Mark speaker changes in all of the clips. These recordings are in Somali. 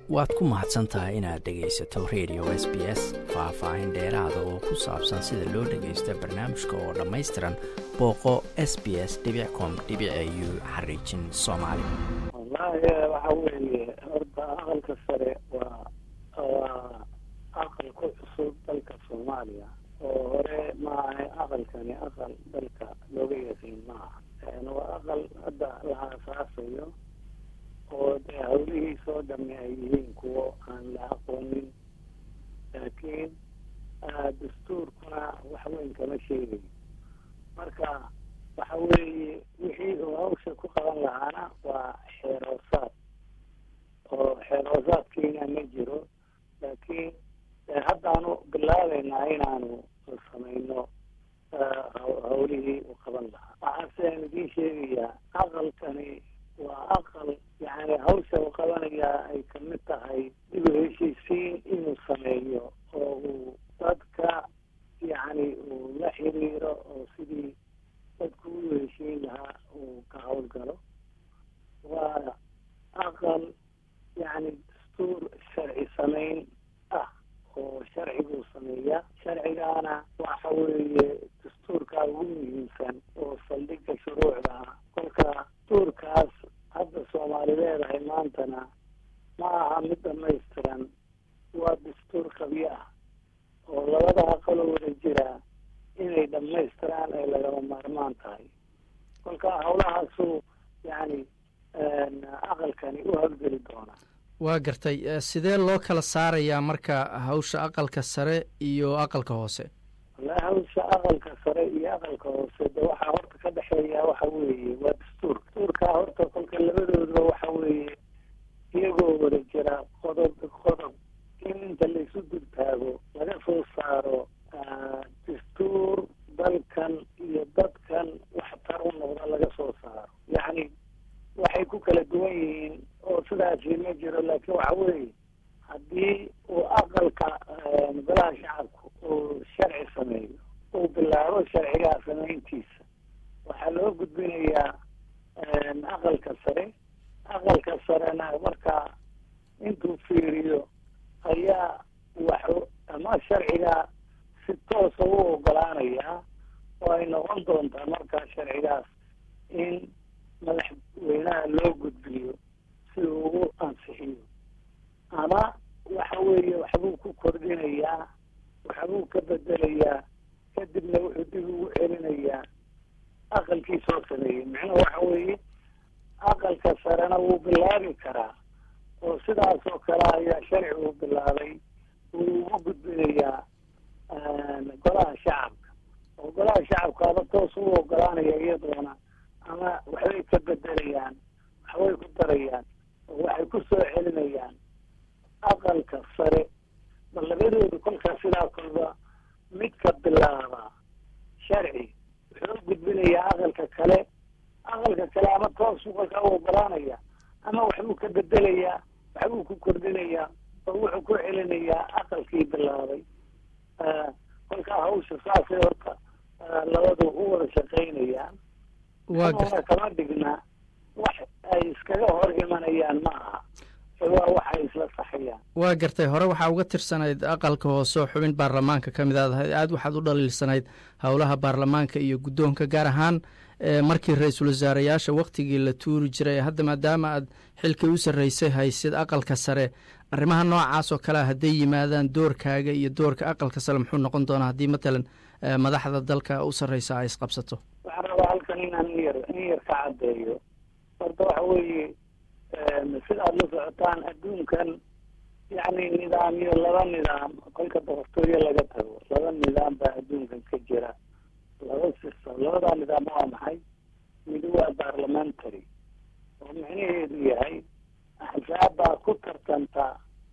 Speaker 1: waad ku mahadsan tahay inaad dhegaysato radio s b s faah-faahin dheeraada oo ku saabsan sida loo dhagaysto barnaamijka oo dhammaystiran booqo s b s com u xariijin soomaali
Speaker 2: wallaahi waxa weeye horta aqalka sare waa waa aqal ku cusub dalka soomaaliya oo hore maaha aqalkani aqal dalka looga yaqiin maaha waa aqal hadda la aasaasayo oo dee hawlihiisa oo dhami ay yihiin kuwo aan la aqoonin laakiin dastuurkuna wax weyn kama sheegayo marka waxa weeye wixii uu hawsha ku qaban lahaana waa xeeroosaad oo xeeroosaadkiina ma jiro laakiin haddaanu bilaabeynaa inaanu samayno hawlihii uu qaban lahaa waxaaseen idiin sheegayaa aqalkani waa aqal yani hawsha uu qabanayaa ay kamid tahay dib u heshiisiin inuu sameeyo oo uu dadka yani uu la xiriiro oo sidii dadku u heshiin lahaa uu ka hawlgalo waa aqal yani dastuur sharci samayn ah oo sharciguu sameeya sharcigaana waxa weeye dastuurkaa ugu muhiimsan oo saldhigga shuruucda ah kolka dastuurkaas hadda soomaali leedahay maantana ma aha mid dhamaystiran waa dastuur qabyo ah oo labada aqaloo wada jiraa inay dhamaystiraan ay lagama maarmaan tahay kolka hawlahaasu yani aqalkani u hawlgeli doonaa
Speaker 1: waa gartay sidee loo kala saarayaa marka hawsha aqalka sare iyo aqalka hoose
Speaker 2: wallahi hawsha aqalka sare iyo aqalka hoose de waxaa horta ka dhexeeya waxa weeye waa dastuurka dastuurkaa horta kolka labadoodba waxa weeye iyagoo wada jira qodob qodob in inta laisu dultaago laga soo saaro dastuur dalkan iyo dadkan waxtar u noqda laga soo saaro yacni waxay ku kala duwan yihiin oo sidaasi ma jiro laakiin waxa weeye haddii uu aqalka golaha shacabka uu sharci sameeyo uu bilaabo sharcigaa samayntiisa waxaa loo gudbinayaa aqalka sare aqalka sarena marka intuu fiiriyo ayaa wax ama sharcigaa si toosa u ogolaanayaa oo ay noqon doontaa markaa sharcigaas in madaxweynaha loo gudbiyo si uu ugu ansixiyo ama waxa weeye waxbuu ku kordhinayaa waxbuu ka bedelayaa kadibna wuxuu dib ugu celinayaa aqalkii soo sameeyey micnuhu waxa weeye aqalka sarena wuu bilaabi karaa oo sidaas oo kale ayaa sharci uu bilaabay wuu ugu gudbinayaa golaha shacabka oo golaha shacabka aba toos u ogolaanaya iyadoona ama waxbay ka bedelayaan waxbay ku darayaan oo waxay ku soo celinayaan aqalka sare ma labadooda kolkaas sidaa kolba midka bilaaba sharci wuxuu u gudbinayaa aqalka kale aqalka kale ama toosu kolkaa u ogolaanaya ama waxbuu ka bedelayaa waxbuu ku kordhinayaa oo wuxuu ku celinayaa aqalkii bilaabay kolkaa hawsha saasay horta labadu u wada shaqaynayaan una kama dhigna wax ay iskaga hor imanayaan ma aha waa waxay isla saxayaan
Speaker 1: waa gartay hore waxaa uga tirsanayd aqalka hoose oo xubin baarlamaanka ka mid aad ahayd aada waxaad u dhaliilsanayd howlaha baarlamaanka iyo guddoonka gaar ahaan markii ra-iisul wasaareyaasha waktigii la tuuri jiray hadda maadaama aad xilkii u sarreysay haysid aqalka sare arrimaha noocaas oo kalea hadday yimaadaan doorkaaga iyo doorka aqalka sare muxuu noqon doonaa haddii matalan madaxda dalka u sarreysa ay isqabsato
Speaker 2: waxaan rabaa halkan inaan in yar in yar ka caddeeyo horta waxa weeye sida aada la socotaan adduunkan yacni nidaamyo laba nidaam kolka boqortooyo laga tago laba nidaam baa adduunkan ka jira laba system labadaa nidaam waa maxay mid waa parliamentary oo micnaheedu yahay axsaab baa ku tartanta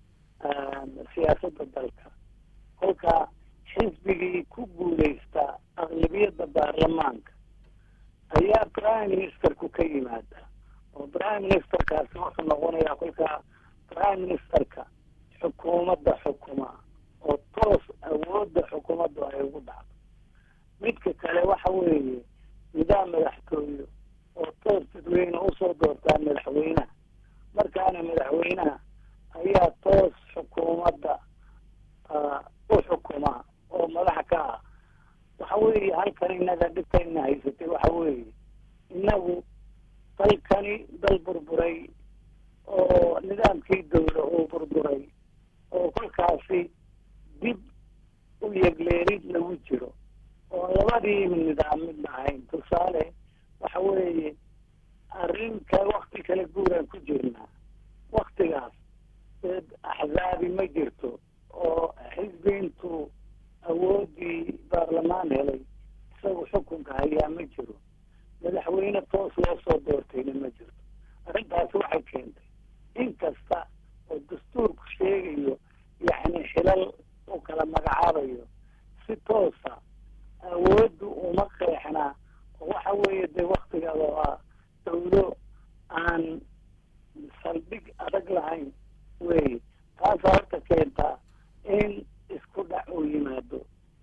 Speaker 2: siyaasadda dalka kolka xisbigii ku guuleysta aqlabiyadda baarlamaanka ayaa prime ministerku ka yimaada oo prime ministerkaasi wuxuu noqonayaa kolka prime ministerka xukuumadda xukuma oo toos awoodda xukuumaddu ay ugu dhacdo midka kale waxa weeye nidaam madaxtooyo oo toos dadweyne usoo doortaa madaxweynaha markaana madaxweynaha ayaa toos xukuumadda u xukuma oo madax ka ah waxa weeye halkan inaga dhibkayna haysatay waxa weeye inagu dalkani dal burburay oo nidaamkii dawla uu burburay oo kolkaasi dib u yegleerid lagu jiro oo labadii nidaam midna ahayn tusaale waxa weeye arrinka wakti kala guuraan ku jirnaa waktigaas axzaabi ma jirto oo xisbiintu awoodii baarlamaan helay isagu xukunka hayaa ma jiro madaxweyne toos loo soo doortayna ma jirto arrintaasi waxay keentay in kasta oo dastuurku sheegayo yacni xilal u kala magacaabayo si toosa awooddu uma qeexnaa oo waxa weeye dee waktigaada waa dawlo aan saldhig adag lahayn wey taasaa horta keentaa in isku dhac uu yimaado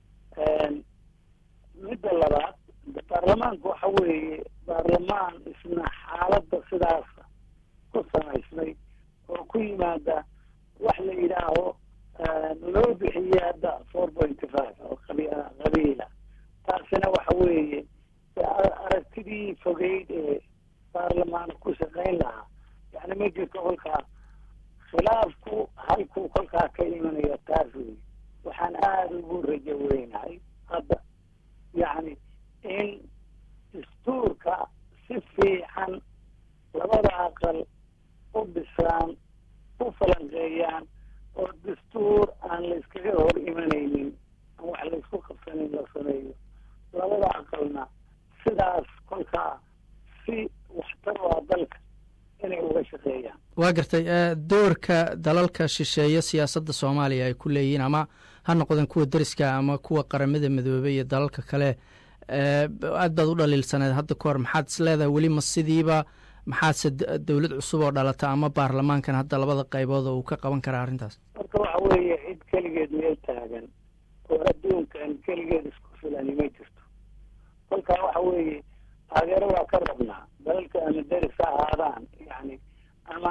Speaker 2: midda labaad baarlamaanku waxa weeye baarlamaan isna xaaladda sidaasa ku samaysmay oo ku yimaada wax la yidhaaho loo bixiye hadda four pointy five oo qabiila taasina waxa weeye aragtidii fogeyd ee baarlamaan ku shaqayn lahaa yani ma jirto kolkaa khilaafku halkuu kolkaa ka imanaya taas wey waxaan aada ugu rajo weynahay hadda yacni in dastuurka si fiican labada aqal u dhisaan u falanqeeyaan oo dastuur aan la iskaga hor imanaynin aan wax la isku qabsanin la sameeyo labada aqalna sidaas kolkaa si waxtar waa dalka inay uga shaqeeyaan
Speaker 1: waa gartay doorka dalalka shisheeye siyaasadda soomaaliya ay ku leeyihiin ama ha noqdeen kuwa deriska ama kuwa qaramada midoobey iyo dalalka kale aad baad u dhaliilsaneed hadda ka hor maxaad is leedahay weli ma sidiiba maxaadse dowlad cusub oo dhalata ama baarlamaankan hadda labada qaybood oo uu ka qaban karaa arrintaas
Speaker 2: horta waxa weeye cid keligeed meel taagan oo adduunkan keligeed isku filani ma jirto kolkaa waxa weeye taageero waa ka rabnaa dalalka ama deris ha ahaadaan yani ama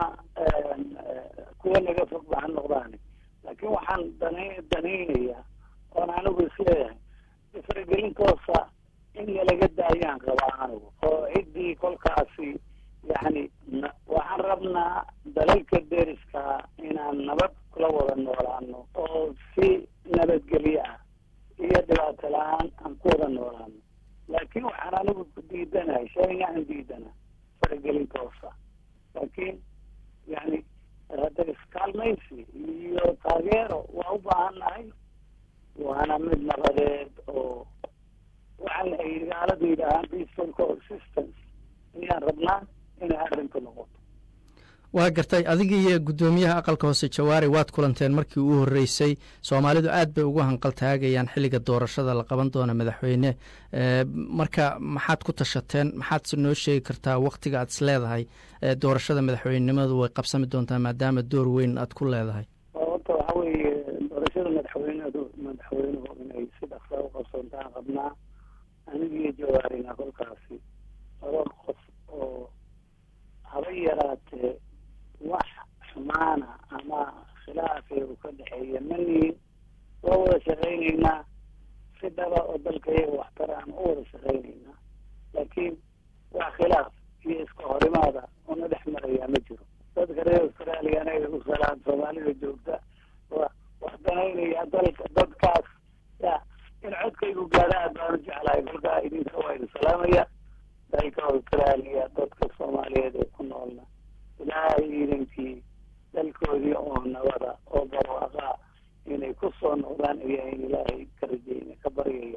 Speaker 2: kuwa naga fog ba ha noqdaani laakiin waxaan dana danaynayaa oon anigu isleeyahay faragelintoosa in nalaga daayaan qabaa anigu oo ciddii kolkaasi yacni waxaan rabnaa dalalka deriska inaan nabad kula wada noolaano oo si nabadgelyo ah iyo dhibaato la-aan aan ku wada noolaano laakiin waxaan anigu ku diidanahay shayna aan diidana faragelintoosa laakiin yani hada iskaalmaysi iyo taageero waa u baahannahay waana mid nabadeed oo waxaan ay gaaladu yidhaahaan peaceful coexistence ayaan rabnaa inay arrintu noqoto
Speaker 1: waa gartay adiga iyo guddoomiyaha aqalka hoose jawaari waad kulanteen markii uu horreysay soomaalidu aad bay ugu hanqaltaagayaan xilliga doorashada la qaban doona madaxweyne marka maxaad ku tashateen maxaadse noo sheegi kartaa waktiga aad is leedahay doorashada madaxweynenimadu way qabsami doontaa maadaama door weyn aad ku leedahay
Speaker 2: horta waxa weeye doorashada madaxweynadu madaxweynuhu inay si dhaqsaa u qabsoontaan qabnaa anigiyo jawaarina kolkaasi laba qof oo haba yaraatee wax xumaana ama khilaafee uu ka dhexeeya manihin waa wada shaqaynaynaa si dhaba oo dalka iyaga waxtara aan u wada shaqaynaynaa laakiin waa khilaaf iyo iska horimaada una dhex marayaa ma jiro dadka reer australia anaga u salaan soomaalida joogta wa wax danaynaya dalka dadkaas ya in codkaygu gaadha aad baan u jeclahay kolkaa idinka waa idin salaamaya dalka australia dadka soomaaliyeed ee ku noolna ilaahay iidankii dalkoodii oo nabada oo barwaaqa inay ku soo noqdaan ayaa in ilaahay ka rajayna ka baryaya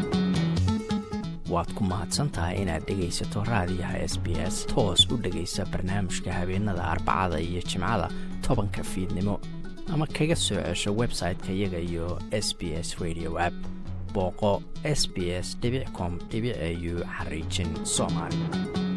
Speaker 3: waad ku mahadsantahay inaad dhegaysato raadiyaha s b s toos u dhegaysa barnaamijka habeenada arbacada iyo jimcada tobanka fiidnimo ama kaga soo cesho website-ka iyaga iyo s b s radio app booqo s b s com au xariijin soomaali